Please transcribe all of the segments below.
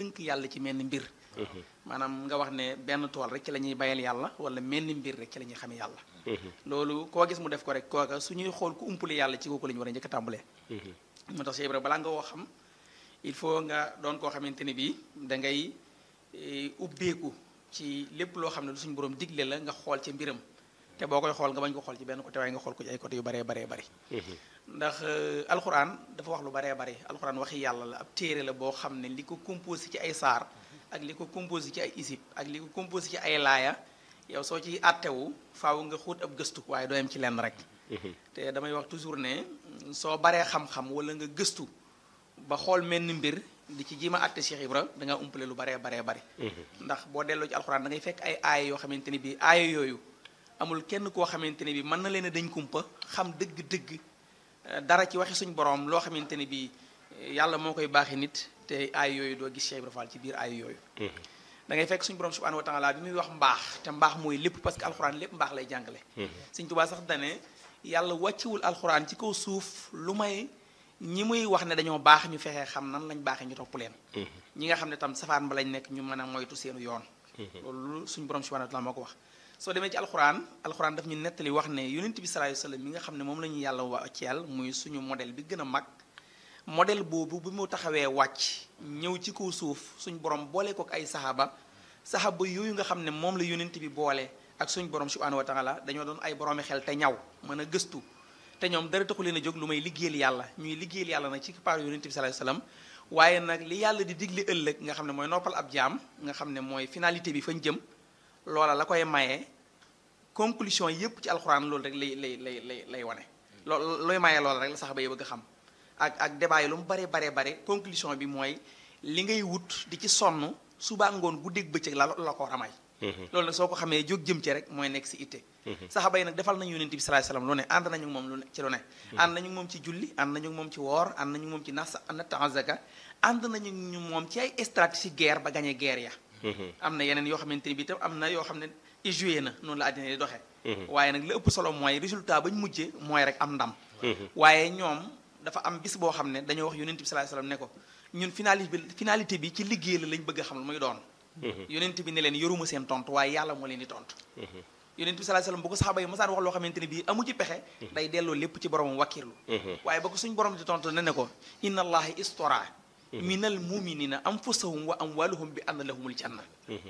tënk yàlla ci menn mbir maanaam nga wax ne benn tool rek ci la ñuy bayal yàlla wala menn mbir rek ci la ñuy xamee yàlla loolu koo gis mu def ko rek kooka su ñuy xool ku umpale yàlla ci kooku la ñu war a njëkk a tàmbalee moo tax Cheikh Ibra balaa nga woo xam il faut nga doon koo xamante ni bii da ngay ubbeeku ci lépp loo xam ne lu suñu borom digle la nga xool ci mbiram te boo koy xool nga bañ ko xool ci benn côté waaye nga xool ko ci ay côté yu baree baree bari ndax alxuraan dafa wax lu baree bari alxuraan waxi yàlla la ab téere la boo xam ne li ko composé ci ay saar ak li ko composé ci ay isib ak li ko composé ci ay laaya yow soo ci àttewu faaw nga xóot ab gëstu waaye doo yem ci lenn rek te damay wax toujours ne soo baree xam-xam wala nga gëstu ba xool menn mbir di ci jima àtte Cheikh Ibra da nga umpale lu baree baree bari ndax boo delloo ci alxuraan da ngay fekk ay aaya yoo xamante ni bii aaya yooyu amul kenn koo xamante ne bii mën na leen a dañ kumpa xam dëgg-dëgg dara ci waxi suñ borom loo xamante ni bii yàlla moo koy baaxee nit te aay yooyu doo gis Cheikh Ibra Fall ci biir aay yooyu da ngay fekk suñ borom subhanahu wa taala bi muy wax mbaax te mbaax mooy lépp parce que alxuraan lépp mbaax lay jàngale Sëñ Tuubaa sax dane yàlla wàcciwul alxuraan ci kaw suuf lu may ñi muy wax ne dañoo baax ñu fexee xam nan lañ baaxee ñu topp leen ñi nga xam ne tam safaan ba lañ nekk ñu mën a moytu seenu yoon loolu suñ borom subhanahu wa taala moo ko wax soo demee ci alxuraan alxuraan daf ñu nettali wax ne yonent bi sallallahu alayhi wasallam mi nga xam ne moom la ñu yàlla wàcceel muy suñu modèle bi gën a mag modèle boobu bi mu taxawee wàcc ñëw ci kaw suuf suñ borom boole ko ak ay saxaaba saxaaba yooyu nga xam ne moom la yonent bi boole ak suñ borom subhanahu wa taala dañoo doon ay boroomi xel te ñaw mën a gëstu te ñoom dara taxu leen a jóg lu may liggéeyal yàlla ñuy liggéeyal yàlla nag ci paar yonent bi sallallahu alayhi wasallam waaye nag li yàlla di digle ëllëg nga xam ne mooy noppal ab jaam nga xam ne mooy finalité bi fañ jëm loola la koy maye conclusion yépp ci alxuraan loolu rek lay lay lay lay lay wane loolu looy maye loola rek la sax ba bëgg a xam ak ak débat yi lu mu bare bare bare conclusion bi mooy li ngay wut di ci sonn suba ngoon guddeeg bëccëg la la ko war a may loolu nag soo ko xamee jóg jëm ci rek mooy nekk si itte saxaba yi nag defal nañu yonent bi sallallahu alayhi wasallam lu ne ànd nañu moom lu ne ci lu ne ànd nañu moom ci julli ànd nañu moom ci woor ànd nañu moom ci nas natt azaka ànd nañu ñu moom ci ay stratégie guerre ba gagné guerre ya am na yeneen yoo xamante ni bi tam am na yoo xam ne éjoué na noonu la àddina di doxee waaye nag li ëpp solo mooy résultat bañ mujje mooy rek am ndam waaye ñoom dafa am bis boo xam ne dañoo wax yonent bi sallallahu alayhi wasallam ne ko ñun finalité bi finalité bi ci liggéey la lañ bëgg a xam lu muy doon yonent bi ne leen yoruma seen tontu waaye yàlla moo leen di tontu yonent bi sallallahu alayhi wasallam bu ko saxaaba yi masaan wax loo xamante ne bii amu ci pexe day delloo lépp ci boromam wakkirlu waaye ba ko suñ borom di tontu ne ne ko inna allahi istora minal muminina anfusahum wa amwaluhum bi anna lahumul janna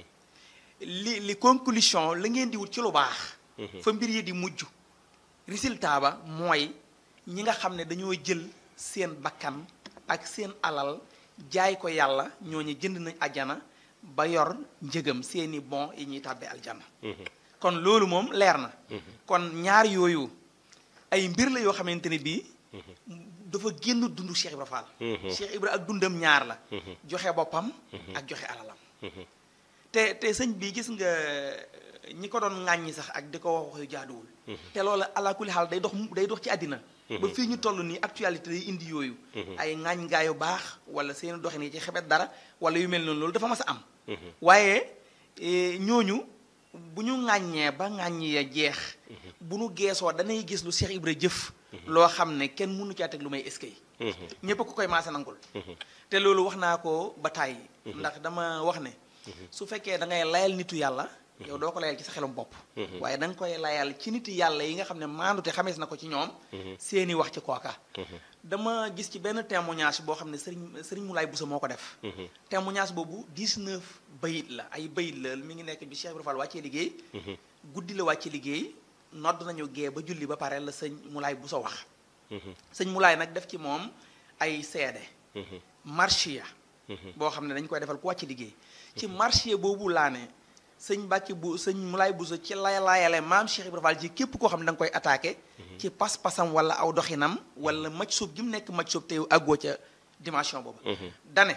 li li conclusion la ngeen di wut ci lu baax fa mbir yi di mujj résultat ba mooy ñi nga xam ne dañoo jël seen bakkan ak seen alal jaay ko yàlla ñooñu jënd nañ ajana ba yor njëgam seeni bon yi ñuy tàbbee aljana kon loolu moom leer na kon ñaar yooyu ay mbir la yoo xamante ne bii dafa génn dund Cheikh Ibra Fall Cheikh Ibra ak dundam ñaar la joxe boppam ak joxe alalam te te sëñ bi gis nga ñi ko doon ŋàññi sax ak di ko wax wax yu jaaduwul te loolu ala kulli xaal day dox day dox ci àddina ba fii ñu toll nii actualité day indi yooyu ay ŋaañ gaa yu baax wala seen doxin yi ci xebet dara wala yu mel noonu loolu dafa mas a am waaye ñooñu bu ñu ŋàññee ba ŋàññi ya jeex bu nu geesoo danay gis lu Cheikh Ibra jëf loo xam ne kenn mënu caa teg lu may eskay ñépp ko koy maase nangul te loolu wax naa ko ba tàyyi ndax dama wax ne su fekkee da ngay layal nitu yàlla yow doo ko layal ci sa xelum bopp waaye da nga koy layal ci niti yàlla yi nga xam ne maandute xamees na ko ci ñoom seeni wax ci kooka dama gis ci benn témoignage boo xam ne sëriñ sëriñ Moulay Bousso moo ko def témoignage boobu 19 bayit la ay bayit la mi ngi nekk bi Cheikh Ibra Fall wàccee liggéey guddi la wàccee liggéey nodd nañu gee ba julli ba pare la sëñ Moulay Bousso wax sëñ Moulay nag def ci moom ay seede marchiya boo xam ne dañ koy defal ku wàcc liggéey ci marché boobu laa ne sëñ Mbàkke bu sëñ Moulay Bousso ci lay laayale maam Cheikh Ibra Fall ci képp koo xam ne da nga koy attaqué ci pas-pasam wala aw doxinam wala maj suub gi mu nekk maj suub te àggoo ca dimension boobu dane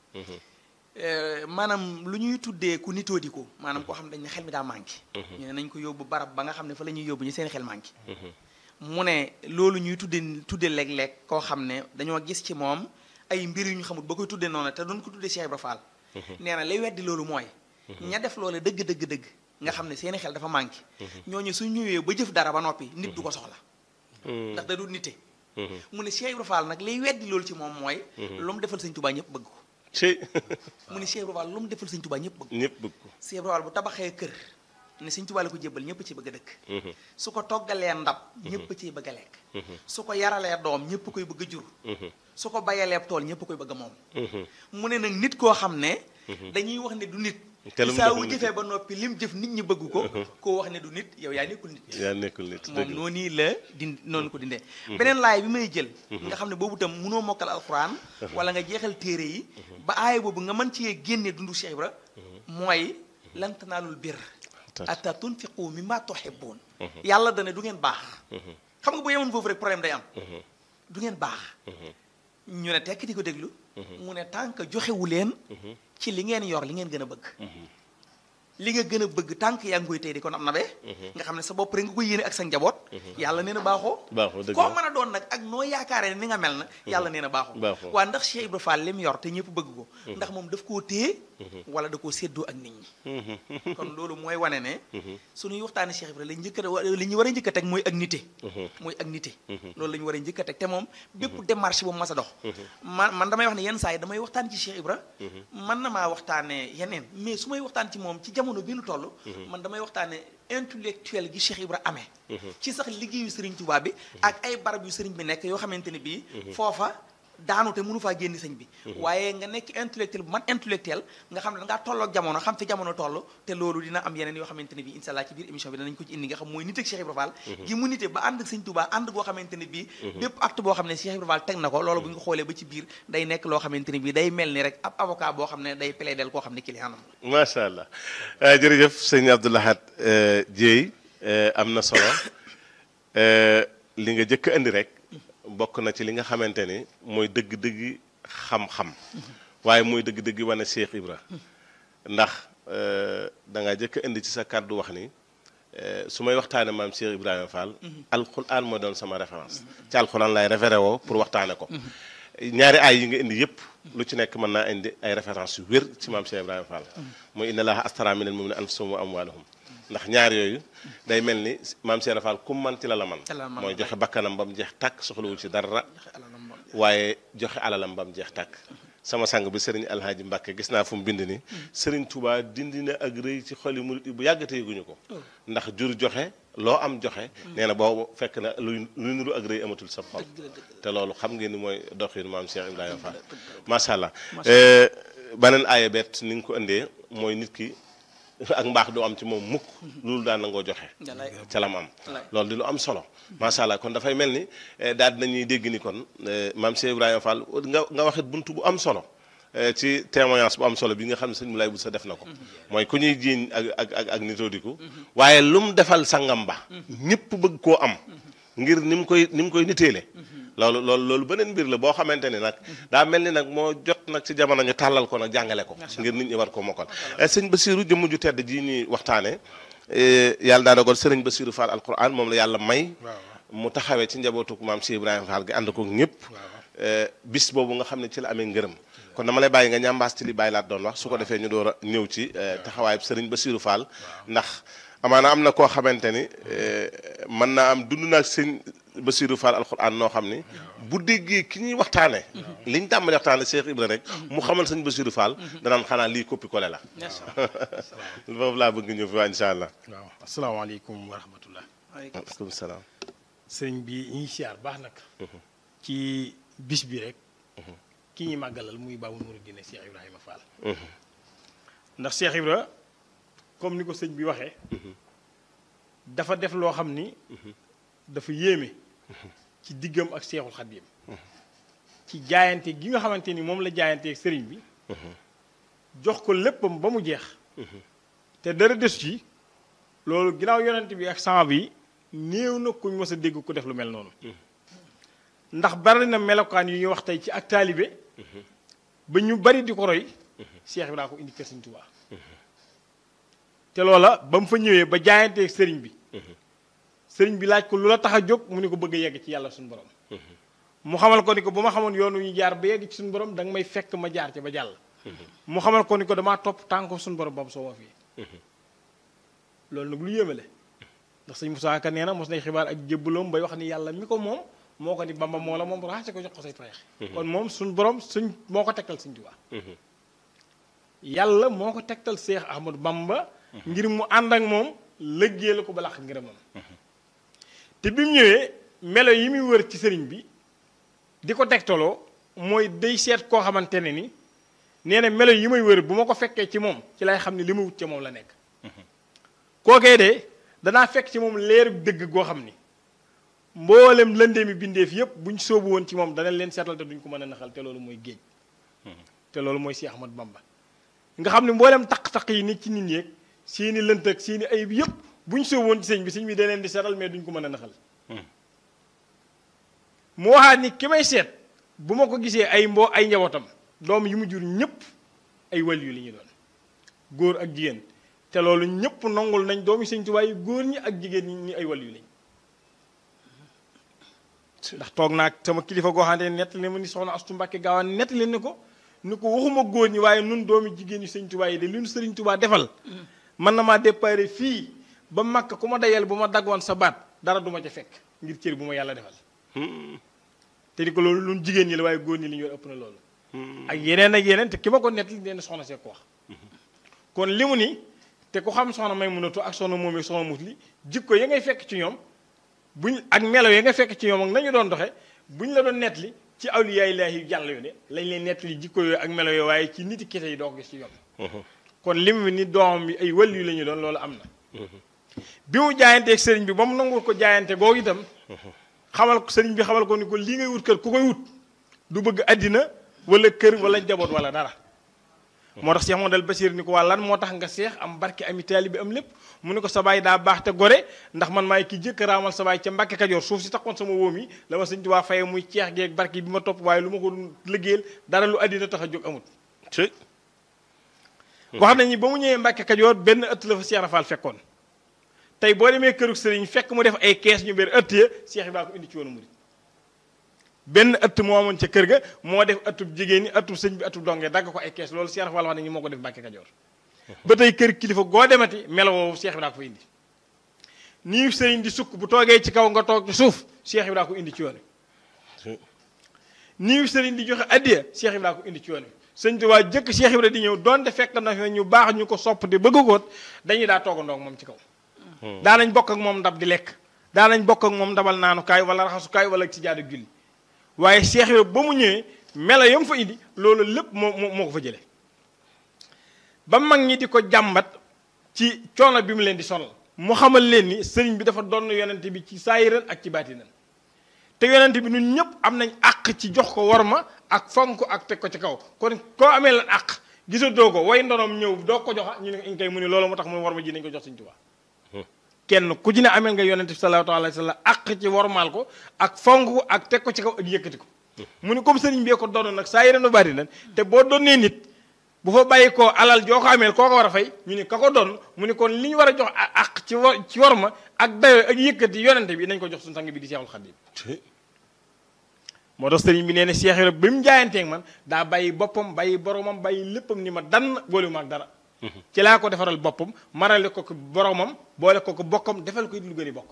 maanaam lu ñuy tuddee ku nitoo di ko maanaam koo xam ne dañ ne xel mi daa manqué ñu ne nañ ko yóbbu barab ba nga xam ne fa la ñuy yóbbu ñu seen xel manqué mu ne loolu ñuy tudde tudde léeg-léeg koo xam ne dañoo gis ci moom ay mbir yu ñu xamul ba koy tudde noonu te doon ko tudde Cheikh Ibra Fall nee na lay weddi loolu mooy ña def loole dëgg dëgg dëgg nga xam ne seeni xel dafa manqué ñooñu su ñëwee ba jëf dara ba noppi nit du ko soxla ndax da du nite mu ne Cheikh Ibra Fall nag lay weddi loolu ci moom mooy lu mu defal sëñ Tuubaa ñëpp bëgg ko ci mu ne Cheikh Ibra Fall lu mu defal sëñ Tuubaa ñëpp bëgg ñëpp bëgg ko Cheikh Ibra Fall bu tabaxee kër ne sëñ Tuubaa la ko jébbal ñëpp ci bëgg a dëkk su ko toggalee ndab ñëpp ciy bëgg a lekk su ko yaralee doom ñëpp koy bëgg a jur su ko bayalee tool ñëpp koy bëgg a moom mu ne nag nit koo xam ne dañuy wax ne du nit Te lu mu saa deful wu nit jëfee ba noppi lim jëf nit ñi bëgg ko koo wax ne du nit yow yaa nekkul nit yaa nekkul nit moom dëgg la noonu la di noonu ko dindee beneen laay bi may jël nga xam ne boobu tam munoo mokkal alxuraan wala nga jeexal téere yi ba aaya boobu nga mën cee génne dundu Cheikh Ibra mooy lan tanaalul birra hatta tunfiqu mimma tuhibbuun yàlla dane du ngeen baax xam nga bu yemoon foofu rek problème day am du ngeen baax ñu ne tekk di ko déglu mu ne tant que joxewu leen ci li ngeen yor li ngeen gën a bëgg li nga gën a bëgg tànk yaa ngi koy tey di kon am na be nga xam ne sa bopp rek nga koy yéene ak sa njaboot yàlla nee na baaxoo baaxoo dëgg koo la mën a doon nag ak noo yaakaaree ne ni nga mel na yàlla nee na baaxoo Baaxoo. waa ndax Cheikh Ibra Fall li mu yor te ñëpp bëgg ko ndax moom daf koo téye wala da koo séddoo ak nit ñi kon loolu mooy wane ne suñuy waxtaane Cheikh Ibra li njëkk a li ñu war a njëkk a teg mooy ak nité mooy ak nité loolu la ñu war a njëkk a teg te moom bépp démarche bu mas a dox man man damay wax ne yenn saa yi damay waxtaan ci Cheikh Ibra man na maa waxtaane yeneen mais su may waxtaan ci moom ci jamono bi nu toll man damay waxtaane intellectuel gi Cheikh Ibra amee ci sax liggéeyu Sëriñ Tuubaa bi ak ay barab yu sëriñ bi nekk yoo xamante ne bii foofa daanu te mënu faa génn sëñ bi waaye nga nekk intellectuel bu man intellectuel nga xam ne da ngaa tolloog jamono xam fi jamono toll te loolu dina am yeneen yoo xamante ne bii incha allah ci biir émission bi danañ ko ci indi nga xam mooy nit ak Cheikh Ibra Fall gi mu nite ba ànd ak sëñ Tuubaa ànd goo xamante ne bii bépp acte boo xam ne Cheikh Ibra Fall teg na ko loolu bu ñu ko xoolee ba ci biir day nekk loo xamante ne bii day mel ni rek ab avocat boo xam ne day plaidel koo xam ne client am macha allah Eh, jërëjëf sëñ Abdou Lahad eh, Dieye eh, am na solo Eh, li nga jëkk indi rek bokk na ci li nga xamante ni mooy dëgg-dëgg xam-xam waaye mooy dëgg-dëgg wane Cheikh Ibra ndax eh, da nga jëkk indi ci sa kàddu wax ni eh, su may waxtaane maam Cheikh Ibrahima Fall alquran mooy doon sama référence ci alquran lay référé woo pour waxtaane ko ñaari ay yi nga indi yëpp lu ci nekk mën naa indi ay référence yu wér ci maam Cheikh Ibrahima Fall mooy inna laaha astara minal mu'minina anfusahum wa amwaalahum ndax ñaar yooyu day mel ni maam Cheikh Ibrahima Fall kum man ci la la man Ci la la man. mooy joxe bakkanam ba mu jeex tàkk soxlawul ci dara waaye joxe alalam ba mu jeex tàkk sama sang bi sëriñ alhaaji Mbàkke gis naa fu mu bind ni sëriñ Touba dindi na ak rëy ci xoli murit yi bu yàggatee guñu ko ndax jur joxe loo am joxe nee na boobu fekk na luy luy nuru ak rëy amatul sa xol te loolu xam ngeen ni mooy doxin maam Cheikh Ibrahima Fall macha allah beneen aaya bet ni nga ko indee mooy nit ki ak mbaax du am ci moom mukk loolu daan nangoo joxe ca lam am loolu di lu am solo macha allah kon dafay mel ni daal dinañuy dégg ni kon maam Cheikh Ibrahima Fall nga nga waxit buntu bu am solo ci témoignage bu am solo bi nga xam ne sëñ Moulay bu sa def na ko mooy ku ñuy jiiñ ak ak ak ak nitoodiku waaye lu mu defal sangam ba ñëpp bëgg koo am ngir ni mu koy ni mu koy niteele loolu loolu loolu beneen mbir la boo xamante ni nag daa mel ni nag moo jot nag ci jamono ñu tàllal ko nag jàngale ko ngir nit ñi war ko mokkal sëñ Basiiru jëmm ju tedd ji ñuy waxtaane yàlla daa dogal sëriñ Basiiru Fall alquran moom la yàlla may mu taxawee ci njabootuk maam Cheikh Ibrahima Fall gi ànd ko ñëpp bis boobu nga xam ne ci la amee ngërëm kon dama lay bàyyi nga ñambaas ci li bàyyi laat doon wax su ko defee ñu door a ñëw ci taxawaay sëriñ Basiiru Fall ndax amaana am na koo xamante ni mën naa am dund naag sëñ Basiiru Fall alxuraan noo xam ni bu déggee ki ñuy waxtaane liñ tàmbali waxtaane Cheikh Ibra rek mu xamal sëñ Basiiru Fall danaan xanaa lii coppi collé la foofu laa bëgg ñëw fi waa incha allah waaw asalaamaaleykum wa rahmatullah waaleykum salaam sëñ bi ñuy siyaar baax nag ci bis bi rek ki ñuy màggalal muy Baabul Muridiina Cheikh Ibrahima Fall ndax Cheikh Ibra comme ni ko sëñ bi waxee dafa def loo xam ni dafa yéeme ci diggam ak Seexul Xaddiim ci jaayante gi nga xamante ni moom la jaayante ak sëriñ bi jox ko léppam ba mu jeex te dara des ci loolu ginnaaw yonent bi ak sama bi néew na kuñ mës a dégg ko def lu mel noonu ndax bari na melokaan yu ñuy wax tey ci ak taalibe ba ñu bari di ko roy Cheikh bi daa ko indi kër Sëriñ Tuubaa te loola ba mu fa ñëwee ba jaayanteeg sëriñ bi sëriñ bi laaj ko lu la tax a jóg mu ni ko bëgg a yegg ci yàlla suñu borom mu xamal ko ni ko bu ma xamoon yoonu ñu jaar ba yegg ci suñu borom da nga may fekk ma jaar ci ba jàll mu xamal ko ni ko damaa topp tànk suñu borom ba mu soo fii loolu nag lu yéemale ndax sëñ Moussa Ka nee na mos nay xibaar ak jébbaloom bay wax ni yàlla mi ko moom moo ko ni bamba moo la moom raxase ko jox ko say payeex kon moom suñ borom suñ moo ko tegtal suñ Tuubaa yàlla moo ko tegtal Seex Ahmadu Bamba ngir mu ànd ak moom lëggee la ko ba làq ngërëmam te bi mu ñëwee melo yi muy wër ci sëriñ bi di ko tegtaloo mooy day seet koo xamante ne ni nee na melo yi may wër bu ma ko fekkee ci moom ci lay xam ne li ma wut ca moom la nekk kookee de danaa fekk ci moom leeru dëgg goo xam ni mboolem lëndee mi bindeef yépp buñ soobu woon ci moom dana leen seetal te duñ ko mën a naxal te loolu mooy géej te loolu mooy Seex Ahmadu Bamba nga xam ne mboolem taq-taq yi nit ci nit ñeeg seeni lënt ak seeni ayib yépp buñ soobu woon ci sëñ bi sëñ bi da leen di seetal mais duñ ko mën a naxal mu waxaat ni ki may seet bu ma ko gisee ay mbo ay njabootam doom yi mu jur ñëpp ay waliyu li ñu doon góor ak jigéen te loolu ñëpp nongul nañ doomi Sëñ Tuubaa yi góor ñi ak jigéen ñi ñi ay waliyu lañ ndax toog naa sama kilifa goo xam ne nettali ma ni soxna Astu Mbàkke gaawaan nettali ni ko ni ko waxuma góor ñi waaye nun doomi jigéen ñi Sëñ Tuubaa yi de li nu Sëriñ Tuubaa defal mën na maa déparé fii ba Makka ku ma dayal bu ma daggoon sa baat dara du ma ca fekk ngir cër bu ma yàlla defal te di ko loolu lu jigéen ñi la waaye góor ñi li ñu ëpp na loolu ak yeneen ak yeneen te ki ma ko nettali nee na soxna see ko wax kon li mu ni te ku xam soxna may munatu ak soxna moom soxna musli jikko ya ngay fekk ci ñoom buñ ak melo ya nga fekk ci ñoom ak nañu doon doxe buñ la doon nettali ci awliyaa ilaahi jàll yu ne lañ leen nettali jikko yooyu ak melo yooyu waaye ci niti kese yi doo ko gis ci ñoom kon li mu ni doomam bi ay wël yu la ñu doon loolu am na bi mu jaayanteeg sëriñ bi ba mu nangul ko jaayante googu itam xamal ko sëriñ bi xamal ko ni ko lii ngay wut kër ku koy wut du bëgg àddina wala kër wala njaboot wala dara moo tax Cheikh Modou Bachir ni ko waa lan moo tax nga seex am barke ami taalibe am lépp mu ne ko sa baay daa baax te gore ndax man maay ki jëkk raamal sa baay ca Mbàkke Kajoor suuf si taxoon sama wóom yi la ma sëñ Tuubaa faye muy ceex geeg barke bi ma topp waaye lu ma ko liggéeyal dara lu àddina tax a jóg amut wax nañu ba mu ñëwee Mbàkke Kajoor benn ëtt la fa Cheikh Rafal fekkoon tey boo demee këru sëriñ fekk mu def ay kees ñu bér ëtt ya Cheikh Ibrahima ko indi ci woonu murid benn ëtt moo amoon ca kër ga moo def ëttub jigéen ñi ëttub sëñ bi ëttub dongee dagg ko ay kees loolu Cheikh Fall wax nañu moo ko def Mbàkke Kajoor ba tey kër kilifa goo demati melo woowu Cheikh Ibrahima ko indi nii sëriñ di sukk bu toogee ci kaw nga toog ci suuf Cheikh Ibrahima ko indi ci yoon wi nii sëriñ di joxe addiya Cheikh Ibrahima ko indi ci yoon wi sëñ Tuubaa jëkk Cheikh Ibrahima di ñëw donte fekk na fi ñu baax ñu ko sopp di bëgg koot dañuy daa toogandoo ak moom ci kaw daanañ bokk ak moom ndab di lekk daanañ bokk ak moom ndabal naanukaay wala raxasukaay wala ci jaadu julli waaye Cheikh Ibrahima ba mu ñëwee melo yam fa indi loolu lépp moo moo ko fa jëlee ba mag ñi di ko jàmbat ci coono bi mu leen di sonal mu xamal leen ni sëriñ bi dafa doon yonente bi ci saayiran ak ci baatinan te yonente bi ñun ñëpp am nañ àq ci jox ko worma ak fonk ak teg ko ci kaw kon koo amee lan àq gisatoo ko way ndonom ñëw doo ko joxa ñu ne ñu koy mu ni loolu moo tax mu worma ji nañ ko jox Sëriñ Tuubaa kenn ku ci ne amee nga yonente bi sallallahu alayhi wa sallam àq ci wormaal ko ak fonk ko ak teg ko ci kaw ak yëkkati ko mu ni comme sëriñ bee ko doon nag saayiran ak baatinan te boo doonee nit bu fa bàyyi ko alal joo ko ameel koo ko war a fay ñu ni ka ko doon mu ni kon li ñu war a jox ak ci war ci war ma ak dayo ak yëkkati yonente bi nañ ko jox suñu sang bi di Seexul Xadiim moo tax sëriñ bi nee na Seex Ibra bi mu jaayanteeg man daa bàyyi boppam bàyyi boromam bàyyi léppam ni ma dann boole ma ak dara ci laa ko defaral boppam marale ko ko boromam boole ko ko bokkam defal ko it lu gën a bokk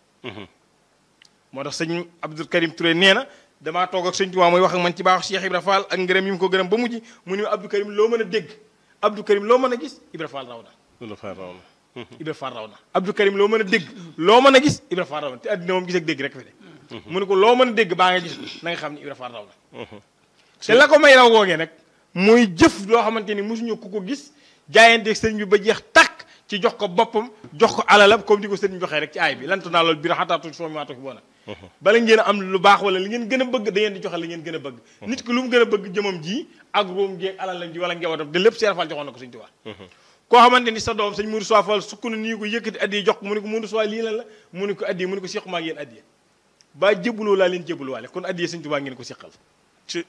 moo tax sëñ Abdou Karim Touré nee na damaa toog ak sëñ Tuubaa mooy wax ak man ci baaxu Cheikh Ibra Fall ak ngërëm yi mu ko gërëm ba mujj mu ni Abdou Karim loo mën a dégg Abdou Karim loo mën a gis Ibra Fall raw na Ibra Fall raw na Ibra Fall raw na Abdou Karim loo mën a dégg loo mën a gis Ibra Fall raw na te àddina moom gis ak dégg rek fi de mu ni ko loo mën a dégg baa nga gis na nga xam ni Ibra Fall raw na te la ko may raw googee nag mooy jëf loo xamante ni mosuñu ku ko gis jaayanteeg sëriñ bi ba jeex tàkk ci jox ko boppam jox ko alalam comme di ko sëriñ joxee rek ci aay bi lantu naa loolu biir xataatu soo mi waatu fi boona bala ngeen a am lu baax wala li ngeen gën a bëgg da ngeen di joxe li ngeen gën a bëgg nit ki lu mu gën a bëgg jëmam ji ak róom gi ak alalam ji wala njabootam de lépp Seex Faal joxoon na ko sëñ Tuubaa koo xamante ni sa doom sëñ Mourou Sow Fall sukk na nii ko yëkkati addi jox ko mu ne ko Mourou Sow lii lan la mu ne ko addi mu ne ko sequ maa ak yéen addi ba jébuloo laa leen jébuluwaale kon addi sëñ Tuubaa ngeen ko seqal ci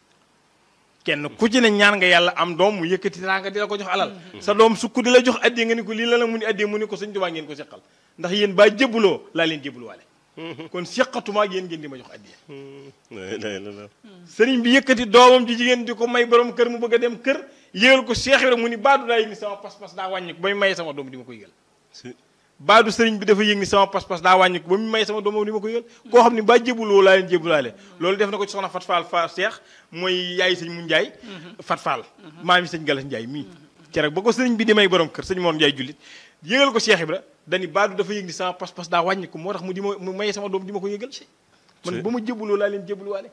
kenn ku ci ne ñaan nga yàlla am doom mu yëkkati teraanga di la ko jox alal sa doom sukk di la jox addi nga ni ko lii la la mu ni addi mu ni ko sëñ Tuubaa ngeen ko seqal ndax yéen ba jébuloo laa leen jébuluwaale kon seqatuma ak yéen ngeen di ma jox addiya sëriñ bi yëkkati doomam ji jigéen di ko may borom kër mu bëgg a dem kër yégal ko Seex Ibra mu ni baadu daa yëg ni sama pas-pas daa wàññi ko bay may sama doom di ma ko yëgal baadu sëriñ bi dafa yëg ni sama pas-pas daa wàññi ko ba mu may sama doomam ni ma ko yëgal koo xam ne ba jébuloo laa leen jébulaale loolu def na ko ci soxna Fat Fall Fall Seex mooy yaay sëñ mu Njaay Fat Fall maam yi sëñ Galas Njaay mii keroog ba ko sëriñ bi di may borom kër sëñ Mor Njaay jullit yëgal ko Cheikh Ibra dani baadu dafa yëg ni sama pas-pas daa wàññi ko moo tax mu di ma mu may sama doom di ma ko yëgal man ba ma jébuloo laa leen jébuluwaale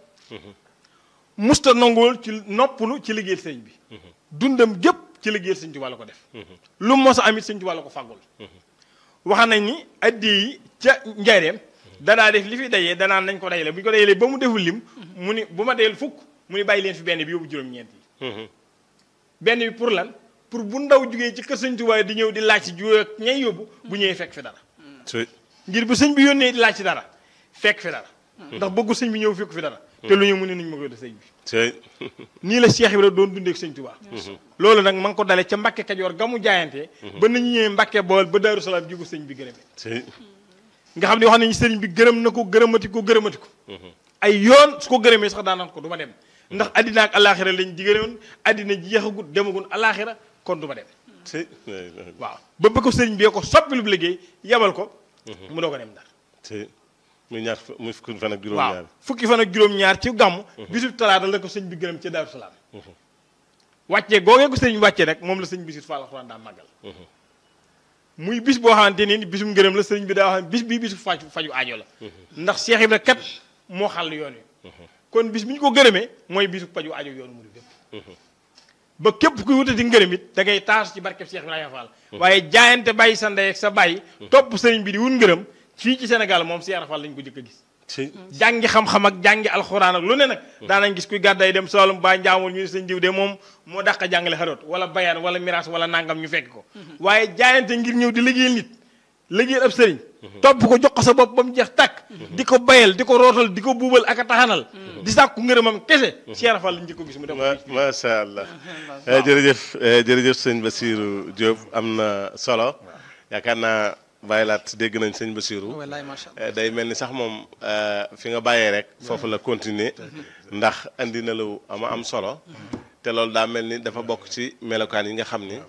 musta nangool ci noppalu ci liggéeyal sëriñ bi dundam gépp ci liggéeyal sëñ Tuubaa la ko def lu mos a amit sëñ Tuubaa la ko fàggul wax nañ ni addi yi ca njaareem danaa def li fi dajee danaan nañ ko dajale bu ñu ko dajalee ba mu deful lim mu ni bu ma dayel fukk mu ni bàyyi leen fi benn bi yóbbu juróom-ñeent yi benn bi pour lan pour bu ndaw jugee ci kër sëñ Tuubaa di ñëw di laaj si ju ak ñay yóbbu bu ñëwee fekk fi dara ngir bu sëñ bi yónnee di laaj si dara fekk fi dara ndax bëggu sëñ bi ñëw fekk fi dara te lu ñëw mu ne nañ ma koy def sëñ bi nii la Cheikh Ibra doon dundee ak sëñ Tuubaa loolu nag ma ngi ko dale ca Mbàkke Kajoor ga mu jaayantee ba nañu ñëwee Mbàkke Bawol ba Daaru Salaam ji ko sëñ bi gërëmee nga xam ne wax nañu sëriñ bi gërëm na ko gërëmati ko gërëmati ko ay yoon su ko gërëmee sax daanaan ko du ma dem ndax addina ak alaxira lañ jigéewoon addina jeexagut demagun alaxira kon du ma dem waaw ba ba ko sëriñ bi ko soppi lu liggéey yebal ko mu doo ko dem ndar muy ñaar muy fukki fan ak waaw juróom-ñaar fukki fan ak juróom-ñaar ci gàmm bisub talaata la ko sëñ bi gërëm ca Daaru Salaam wàccee googee ko sëñ bi wàccee rek moom la sëñ bi sit Fall alxuraan daa màggal muy bis boo xamante ni bisum ngërëm la sëñ bi daa wax bis bii bisu faju faju aajo la ndax Cheikh Ibra kat moo xàll yoon wi kon bis bi ñu ko gërëmee mooy bisu faju aajo yoonu mu bépp ba képp kuy wutati ngërëm it da ngay taasu ci barkeb Cheikh Ibrahima Fall waaye jaayante bàyyi sa ndey ak sa bàyyi topp sëriñ bi di wut ngërëm fii ci Sénégal moom Cheikh Ibra Fall lañ ko jëkk a gis jàngi xam-xam ak jàngi alxuraan ak lu ne nag daanañ gis kuy gàdday dem Saalum ba njaamul ñu ne sëñ diw de moom moo dàq jàngale xaroot wala bayaan wala miraas wala nangam ñu fekk ko waaye jaayante ngir ñëw di liggéeyal nit liggéeyal ab sëriñ topp ko jox ko sa bopp ba mu jeex tàkk di ko bayal di ko rootal di ko buubal ak a taxanal di sàkku ngërëmam kese Cheikh Ibra Fall lañ jëkk ko gis mu def ma macha allah jërëjëf jërëjëf sëñ Basirou Diop am na solo yaakaar naa bàyyi laat dégg nañ sëñ Basirou wallaay macha allah day mel ni sax moom fi nga bàyyee rek foofu la continuer ndax andi na lu ama am solo te loolu daa mel ni dafa bokk ci melokaan yi nga xam ni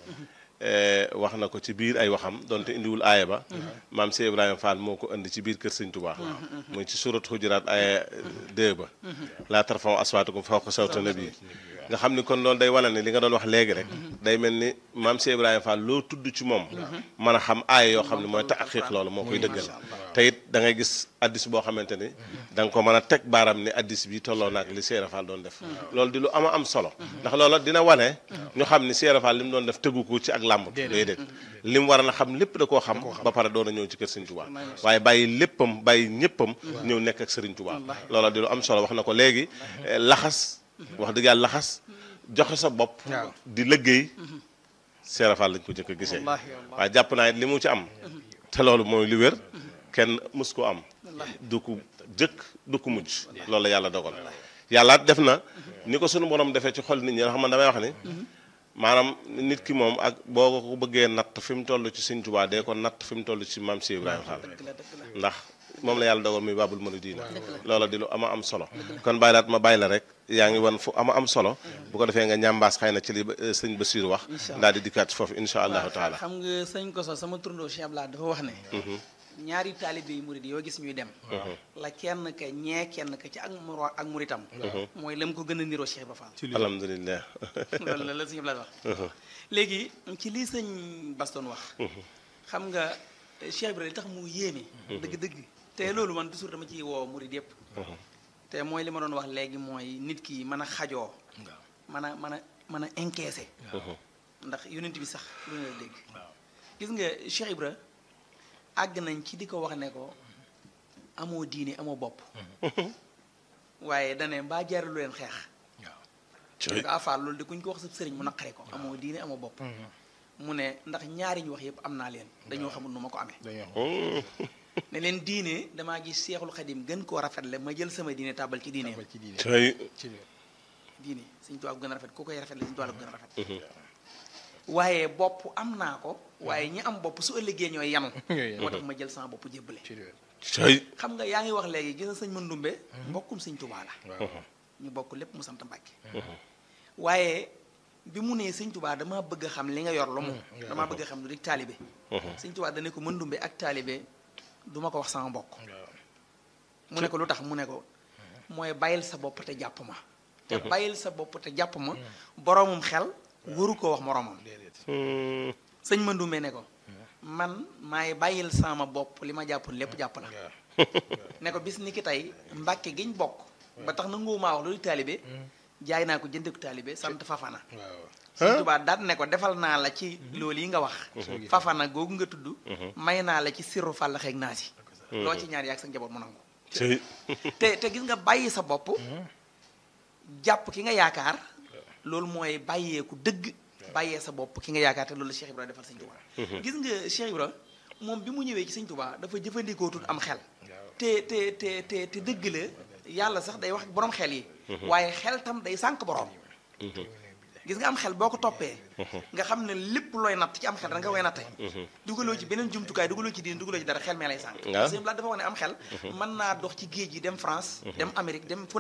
wax na ko ci biir ay waxam donte indiwul aaya ba maam si Ibrahima Fall moo ko indi ci biir kër sëñ Tuubaa muy ci surat Hujuraat aaya 2 ba laa tarfa'u aswaatakum fawqa sawti nabi nga xam ni kon loolu day wane ni li nga doon wax léegi rek day mel ni maam si Ibrahima Fall loo tudd ci moom mën a xam aaya yoo xam ne mooy taqiq loolu moo koy dëggal te it da ngay gis addis boo xamante ni da nga ko mën a teg baaram ni addis bi tolloo naak li Seera Fall doon def loolu di lu ama am solo ndax loola dina wane ñu xam ni Seera Fall li mu doon def tëggu ko ci ak làmb déedéet li mu war a xam lépp da koo xam ba pare doon a ñëw ci kër Sëriñ Tuubaa waaye bàyyi léppam bàyyi ñëppam ñëw nekk ak Sëriñ Tuubaa loola di lu am solo wax na ko léegi laxas wax dëgg yàlla laxas joxe sa bopp di liggéey Seera Fall lañ ko jëkk a gisee waaye jàpp naa it li mu ci am te loolu mooy li wér kenn mës ko am du ko jëkk du ko mujj loolu la yàlla dogal yàlla def na ni ko sunu borom defee ci xol nit ñi nga xam man damay wax ni maanaam nit ki moom ak boo ko bëggee natt fi mu toll ci Sëñ Tuubaa dee ko natt fi mu toll ci maam si Ibrahima Fall ndax moom la yàlla dogal muy babul muridina loola di lu ama am solo kon bàyyi laat ma bàyyi la rek yaa ngi wan fu ama am solo bu ko defee nga ñambaas xëy na ci li sëñ Basiir wax daal di dikkaat foofu insha allahu taala xam nga sëñ Koso sama turndoo Cheikh Abdoulaye dafa wax ne ñaari taalibe yi murid yoo gis ñuy dem la kenn ka ñee kenn ka ci ak muro ak muritam mooy lam ko gën a niroo Cheikh Ibra Fall alhamdulilah loolu la la sëñ Abdoulaye wax léegi ci lii sëñ Baston wax xam nga Cheikh Ibra li tax mu yéeme dëgg-dëgg te loolu man toujours dama ci woo murid yëpp te mooy li ma doon wax léegi mooy nit ki mën a xajoo mën a mën a mën a encaissé ndax yonent bi sax lu ne la dégg gis nga Cheikh Ibra àgg nañ ci di ko wax ne ko amoo diine amoo bopp waaye dane mbaa jaaralu leen xeex ko afaal loolu de kuñ ko wax sa sëriñ mu naqare ko amoo diine amoo bopp mu ne ndax ñaari ñu wax yëpp am naa leen dañoo xamul nu ma ko amee ne leen diine damaa gis seexul xadim gën koo rafetle ma jël sama diine tàbbal ci diine diine suñ tubaab gën a rafet ku koy rafetle suñ tubaab gën a rafet waaye bopp am naa ko waaye ñi am bopp su ëllëgee ñooy yanu moo tax ma jël sama bopp jébbale xam nga yaa ngi wax léegi gis na sëñ Mandumbe mbokkum sëñ Tuubaa la ñu bokk lépp mu sant Mbàkke waaye bi mu nee sëñ Tuubaa damaa bëgg a xam li nga yor lu mu damaa bëgg a xam lu di taalibe sëñ Tuubaa dane ko mëndumbe ak taalibe du ma ko wax sama mbokk mu ne ko lu tax mu ne ko mooy bàyyil sa bopp te jàpp ma te bàyyil sa bopp te jàpp ma boroomum xel waru koo wax moroomam sëñ mëndumbe ne ko man maay bàyyil sama bopp li ma jàppoon lépp jàpp la ne ko bis ni ki tey mbàkke giñ bokk ba tax na nguumaa wax loolu taalibe jaay naa ko jënde ko taalibe sant fafana sëñ Tuubaa daat ne ko defal naa la ci loolu yi nga wax fafana googu nga tudd may naa la ci sirru fàll xeeg naa si loo ci ñaar yaag sa njaboot mu nangu te te gis nga bàyyi sa bopp jàpp ki nga yaakaar loolu mooy bàyyeeku dëgg bàyyee sa bopp ki nga yaakaar te loolu la Cheikh Ibra defal sëñ Tuubaa gis nga Cheikh Ibra moom bi mu ñëwee ci sëñ Tuubaa dafa jëfandikoo tut am xel te te te te te dëgg la yàlla sax day wax borom xel yi waaye xel tam day sànq borom gis nga am xel boo ko toppee nga xam ne lépp looy natt ci am xel da nga koy natte dugaloo ci beneen jumtukaay dugaloo ci diin dugaloo ci dara xel mee lay sànq sëñ Blaat dafa wax ne am xel mën naa dox ci géej gi dem France dem Amérique dem fu